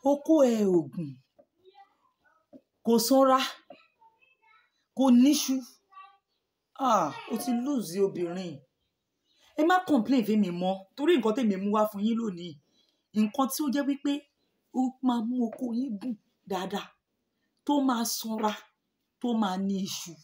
okó ẹ ògùn kò sanra kò níṣu ah o ti lose obìnrin ẹ má complain fún mi mọ́ torí nǹkan tèmi mú wá fún yín lónìí nǹkan tí ó jẹ́ wípé ó máa mú okó yín gùn dáadáa tó máa sanra tó máa ní iṣu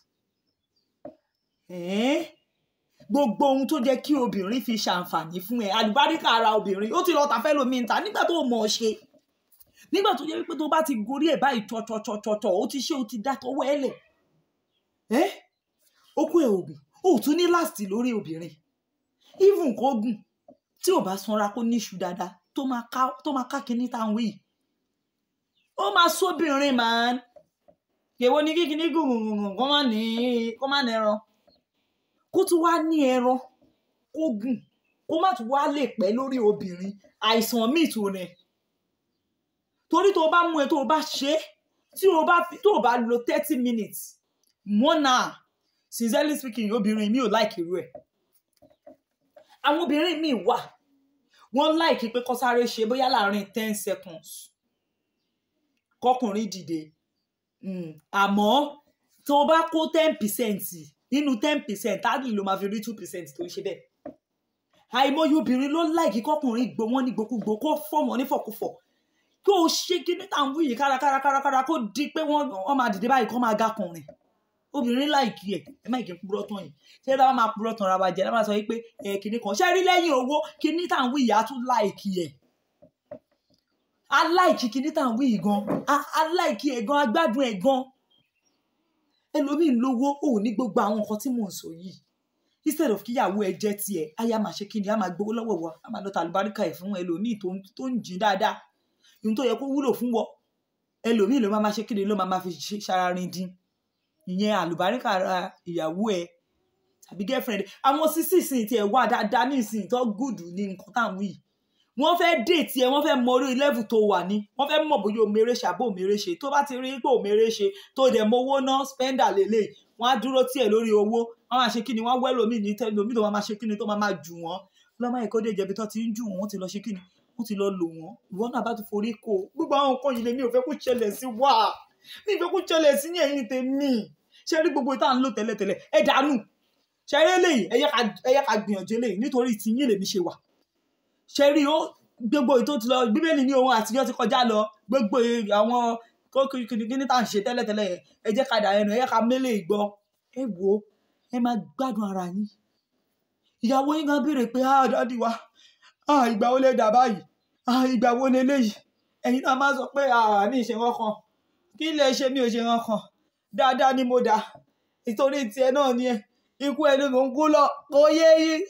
ẹ̀ẹ́n gbogbo ohun tó jẹ́ kí obìnrin fi ṣàǹfààní fún ẹ àlùbáríkà ara obìnrin ó ti lọ tàfẹ́ lómi ń ta nígbà tó mọ̀ ọ́ ṣe nígbà tó jẹ́ wípé tó bá ti gorí ẹ̀ báyìí tọ̀tọ̀tọ̀tọ̀ ó ti ṣe ó ti dá tọwọ́ ẹ lẹ̀ ẹ́ okó ẹ̀ ògùn ó tún ní láti lórí obìnrin even kó gùn tí ò bá sanra kó níṣu dáadáa tó máa ká tó máa ká kinní tá à ń wí yìí ó máa sóbìnrin màá èwo ni kíkiní gùngùngùn kó má ní kó má ní ẹran kó tún wá ní ẹran kó gùn kó má tún wá lè pẹ́ lórí obìnrin àìsàn míì tó rẹ torí tó o bá mú ẹ tó o bá ṣe é tí o bá fi tó o bá lo thirty minutes one hour sincerely speaking obìnrin mi ò láìkì irú ẹ̀ àwọn obìnrin mi wà wọ́n láìkí pé kó sáré ṣe bóyá láàrin ten seconds kọkùnrin dìde Mm, àmọ́ tó o bá kó ten percent nínú ten percent táàgì ló máa fi rí two percent tó ń ṣe bẹ́ẹ̀ àìmọye obìnrin ló láìkí kọkùnrin gbó wọn ní gbòkúgbò kó fọmọ nífọ̀kúfọ̀ kó o ṣe kíní tá à ń wí yìí kárakára kárakára kó di pé wọ́n wọ́n máa dìde báyìí kó máa gákùnrin obìnrin láìkí ẹ̀ ẹ má kí n purọ́ tán yìí ṣé dábàá máa purọ́ tán ra wa jẹ́ dábàá sọ wípé ẹ̀ kíní kan ṣé rí lẹ́yìn owó kíní tá à ń wí yìí á tún láìkí ẹ̀ aláìkí kíní tá à ń wí yìí gan aláìkí ẹ̀ gan agbádùn ẹ̀ gan ẹlòmíín lówó ò ní gbogbo àwọn nǹkan tí mò ń sọ yìí instead of kíyàwó ẹ jẹ́ tiẹ̀ aya máa ṣe kíni a máa gbowó lọ́wọ́ wa a máa lọ ta àlùbáríkà ẹ̀ fún ẹlòmíín tó ń tó ń jìn dáadáa ohun tó yẹ kó wúlò fún wọ ẹlòmíín ló máa máa ṣe kíni ló máa máa fi ṣe ṣararin dín ìyẹn àlùbáríkà ara ìyàwó ẹ tàbí girlfriend àwọn sísì sìn tiẹ̀ wà dáadáa ní ìsìn tó gùdù ní nǹkan tá à ń wí yìí wọ́n fẹ́ déètì ẹ wọ́n fẹ́ mọ orí level tó wà ní wọ́n fẹ́ mọ̀ bóyá òmèrè ṣe àbó òmèrè ṣe tó bá ti rí pé òmèrè ṣe tó dẹ̀ mowó ná spender lélẹ̀ wọ́n á dúró tiẹ̀ lórí owó wọ́n máa ṣe kíni wọ́n wẹ́ lómi ní tẹ́lómi tó máa ṣe kíni tó máa máa jù wọ́n lọ́mọ ẹ̀kọ́ dé jẹ̀bi tó ti ń jù wọ́n wọ́n ti lọ ṣe kíni wọ́n ti lọ lò wọ́n ìwọ náà bá ti forí kó gbogbo àwọn nǹkan yìí lèmi ò fẹ́ kó ṣẹlẹ̀ sí wa mi ò fẹ́ kó ṣẹlẹ̀ sí ní ẹ̀yìn tèmi ṣe rí gbogbo ìta ń lò tẹ́lẹ̀tẹ́lẹ̀ ẹ dànù ṣe rí eléyìí ẹ yẹ ká gbìyànjú eléyìí nítorí tiyín lèmi ṣe wà ṣe rí ó gbogbo ètò ti lọ bíbélì ní ohun àtijọ́ ti kọjá lọ gbogbo àwọn kíni tá à ń ṣe tẹ́lẹ̀tẹ́lẹ̀ yẹn ẹ jẹ́ ká dà ẹnu ẹ jẹ́ ká mélé ìgbọ́ ẹ wò ó ẹ máa gbádùn ara yín ìyàwó yín kan béèrè pé ah dádì wa ah ìgbà wo lè dà báyìí ah ìgbà wo lè léyìí ẹ̀yin náà máa sọ pé ah mi ì ṣe wọn kan kí lè ṣe mi ò ṣe wọn kan dáadáa ni mo dà ìtorí tiẹ̀ náà ni ẹ ikú ẹni mò ń kú lọ kò yé yín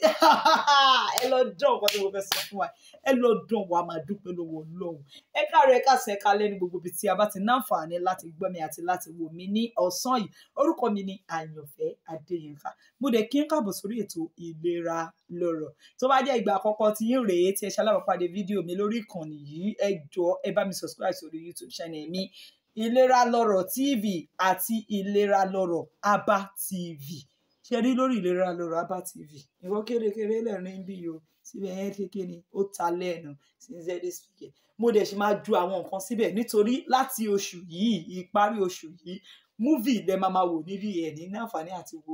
ẹ lọ dán nǹkan tí mo fẹ́ sọ fún wa ẹ lọ dán wa máa dúpẹ́ lọ́wọ́ Ọlọ́run ẹ káàárọ̀ ẹ káàsán ẹ kálẹ́ ní gbogbo ibi tí a bá ti náǹfààní láti gbọ́ mi àti láti wò mí ní ọ̀sán yìí orúkọ mi ni Àyànfẹ́ Adéyínká mo dẹ̀ kí n káàbọ̀ sórí ètò ìlera lọ́rọ̀ tó bá jẹ́ ìgbà àkọ́kọ́ tí yín rèé tí ẹ ṣalábàápàdé fídíò mi lórí ìkànnì yìí ẹ jọ̀ọ́ ẹ bá mi subscribe sórí YouTube channel mi ìlera lọ́rọ̀ TV àti ìlera lọ́rọ̀ Aba TV ṣe rí lórí ìlera lọ́rọ̀ Aba TV ìwọ kérékéré lẹ́rìn bí o síbẹ̀ yẹn kékeré ni ó ta lẹ́nu sincerely speaking mo dẹ̀ ṣe máa ju àwọn nǹkan síbẹ̀ nítorí láti oṣù yìí ìparí oṣù yìí múvì lẹ máa máa wò níbi ẹ̀ ní àǹfààní àti wo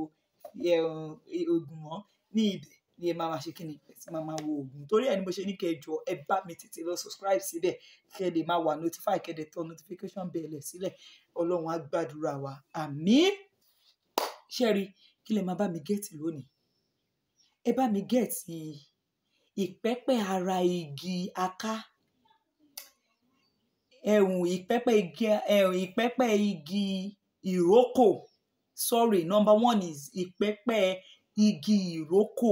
oògùn mọ́ ní ibẹ̀ ni ẹ máa máa ṣe kí ni ẹ ti máa máa wo oògùn torí ẹ ni mo ṣe ní kẹjọ ẹ bá mi tètè lọ subscribe síbẹ̀ kẹ́ lè máa wà notify kẹ́ dẹ̀ tọ́ notification bell sílẹ̀ ọlọ́run á gbàdúrà wa àmín ṣẹ́rí kí lè máa bá mi gẹ̀ẹ́tì lónìí ẹ bá mi gẹ̀ẹ́tì ìpẹ́pẹ́ ara igi aká ẹ̀hùn ìpẹ́pẹ́ igi ẹ̀hùn ìpẹ́pẹ́ igi ìrókò sorry number one is ìpẹ́pẹ́ igi ìrókò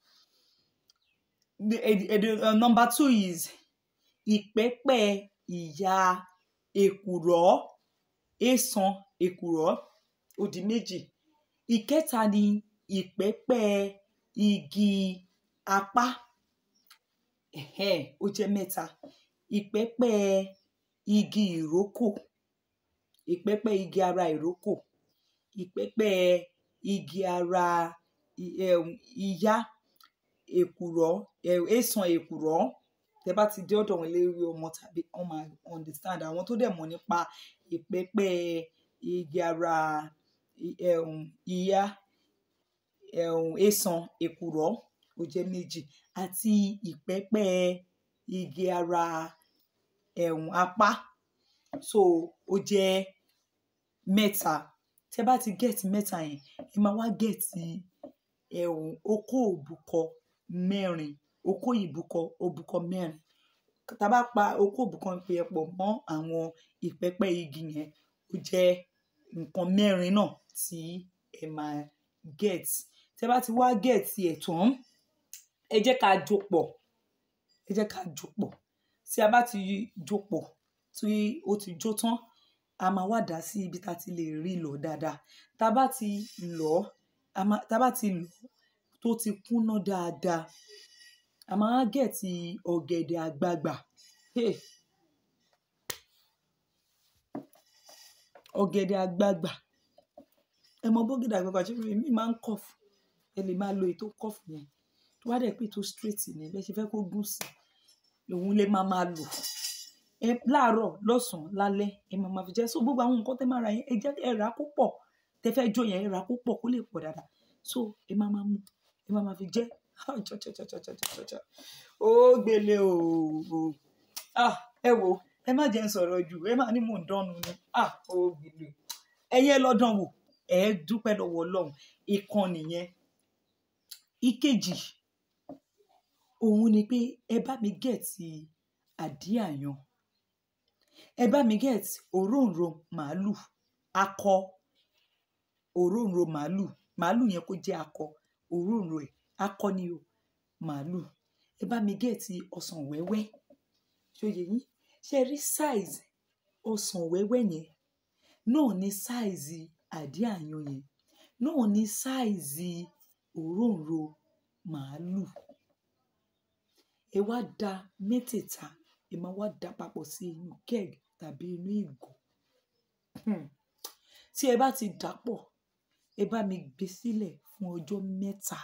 uh, number two is ìpẹ́pẹ́ ìyá èkùrọ́ èsàn èkùrọ́ ó di méjì ìkẹta ni ìpẹ́pẹ́ igi apá ẹ̀hẹ́n ó jẹ́ mẹ́ta ìpẹ́pẹ́ igi ìrókò ìpẹ́pẹ́ igi ara ìrókò ìpẹ́pẹ́ igi ara ìyá èkùrọ́ èsàn èkùrọ́ tẹ bá ti dé ọ̀dọ̀ wọn lérí ọmọ tàbí wọn máa understand àwọn tó dẹ̀ mọ̀ nípa ìpẹ́pẹ́ igi ara i- ẹ̀hún, ìyá ẹ̀hún, èsàn èkùrọ́ ó jẹ́ méjì àti ìpẹ́pẹ́ igi ara ẹ̀hún, apá so ó jẹ́ mẹ́ta tẹ bá ti gẹ̀ẹ́tì mẹ́ta yẹn ẹ máa wá gẹ̀ẹ́tì ẹ̀hún, okó òbúkọ mẹ́rin okó ìbúkọ òbúkọ mẹ́rin tá a bá pa okó òbúkọ yẹn pọ̀ mọ́ àwọn ìpẹ́pẹ́ igi yẹn ó jẹ́ nǹkan mẹ́rin náà tí ẹ máa gẹ̀ẹ́tì tẹ bá ti wá gẹ̀ẹ́tì ẹ̀ tán ẹ jẹ́ ká jó pọ̀ ẹ jẹ́ ká jó pọ̀ tí a bá ti jó pọ̀ tí ó ti jó tán a máa wá dà á sí ibi tá a ti lè rí lọ dáadáa tá a bá ti lọ̀ ọ́ a máa tá a bá ti lọ̀ ọ́ tó ti kúnná dáadáa a máa wá gẹ̀ẹ́tì ọ̀gẹ̀dẹ̀ àgbagbà hey. ọ̀gẹ̀dẹ̀ àgbagbà ẹ mọ bọ́gẹ̀dẹ̀ àgbagbà ṣé mi máa ń kọ̀fù ẹ lè máa lo ètò kọ̀fù yẹn tó wá dẹ̀ pé ètò straight ni bẹ́ẹ̀ ṣe fẹ́ kó gùn sí òun lè máa máa lò ẹ láàárọ̀ lọ́sàn-án lálẹ́ ẹ máa máa fi jẹ so gbogbo àwọn nǹkan tẹ́ máa ra yẹn ẹ jẹ́ ẹ rà á kó pọ̀ tẹ́ fẹ́ jó yẹn ẹ rà á kó pọ̀ kó lè pọ̀ dáadáa so ẹ máa máa mú ẹ máa máa fi jẹ cha-cha-cha-cha-cha-cha ó gbélé o ah ẹ wo ẹ má jẹ́ n sọ̀rọ̀ jù ẹ má ní mò ń dánu ni ah ó gbélé ẹyẹ lọ́dàn wò ẹ dúpẹ́ lọ́wọ́ Ọlọ́run ìkan nìyẹn ìkejì òun ni pé ẹ bá mi gẹ̀ẹ́tì àdí àyàn ẹ bá mi gẹ̀ẹ́tì òróǹro màálù akọ òróǹro màálù màálù yẹn kó jẹ́ akọ òróǹro ẹ̀ akọ ni o màálù ẹ bá mi gẹ̀ẹ́tì ọsàn wẹ́wẹ́ ṣòye yín ṣe rí size ọsàn wẹ́wẹ́ yẹn náà ní size àdí àyàn yẹn náà ní size òróǹro màálù ẹ wá da mẹ́tẹ̀ẹ̀ta ẹ máa wá da papọ̀ sí inú keg tàbí inú ìgò Hmm. tí ẹ bá ti dà pọ̀ ẹ bá mi gbé sílẹ̀ fún ọjọ́ mẹ́ta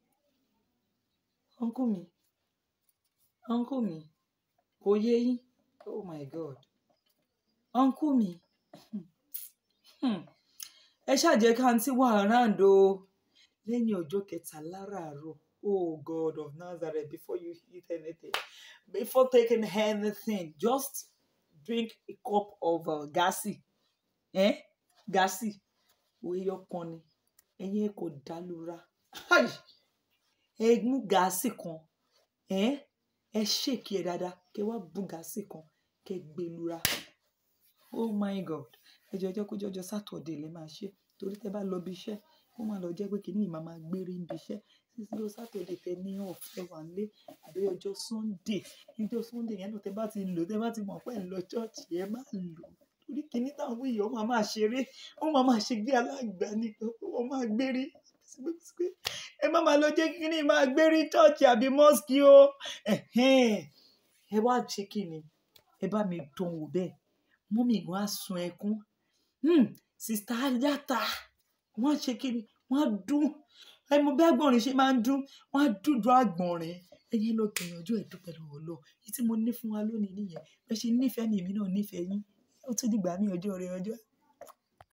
uncle mi uncle mi kò yé yín oh my god uncle mi Hmm. ẹ ṣàjẹ́ kántí wà around o lẹ́yìn ọjọ́ kẹta láràárọ̀ oh god of nazareth before you eat anything before taking anything just drink a cup of uh, gasi eh? gasi oyè kan ni ẹyin kò dálura Ai! ẹ mú gàásì kan ẹ ẹ ṣèkì ẹ dáadáa kẹ wá bu gàásì kan kẹ gbé lura oh my god ẹjọ ẹjọ kó jọjọ sátọdẹ lè máa ṣe torí tẹ bá lọ bí iṣẹ́ kó má lọ jẹ́ pé kìnìún yìí máa máa gbére ń bí iṣẹ́ títí lọ sátọdẹ tẹ ní ọ̀fẹ́ wà lé àbí ọjọ́ sunday ọjọ́ sunday yẹn náà tẹ bá ti lò tẹ bá ti mọ̀ pé ẹ ń lọ chọọchì ẹ má lò torí kìnìún táwọn èèyàn ó máa máa ṣeré ó máa máa ṣe gbé alágbá ní ó máa gbére ẹ má máa lọ jẹ́ kí kìnìún máa gbére chọọchì àbí mọ́sìkì o ẹ̀hẹ́n. ẹ wá ṣe kí ni ẹ bá mi dán wò bẹ́ẹ̀ mọ́mì wọn á sun ẹkún hmm, sista yàtà wọ́n á ṣe kí ni wọ́n á dún ẹ mọ bí àgbọ̀nrín ṣe máa ń dún wọ́n á dúdú àgbọ̀nrín ẹ̀yin lọ gbìyànjú ẹ̀ dúpẹ́ lọ́wọ́ lọ èyí tí mo ní fún wa lónìí nìyẹn bẹ́ẹ̀ ṣe nífẹ̀ẹ́ ni èmi náà nífẹ̀ẹ́ yín ó tún dìgbà mí ọjọ́ rẹ ọjọ́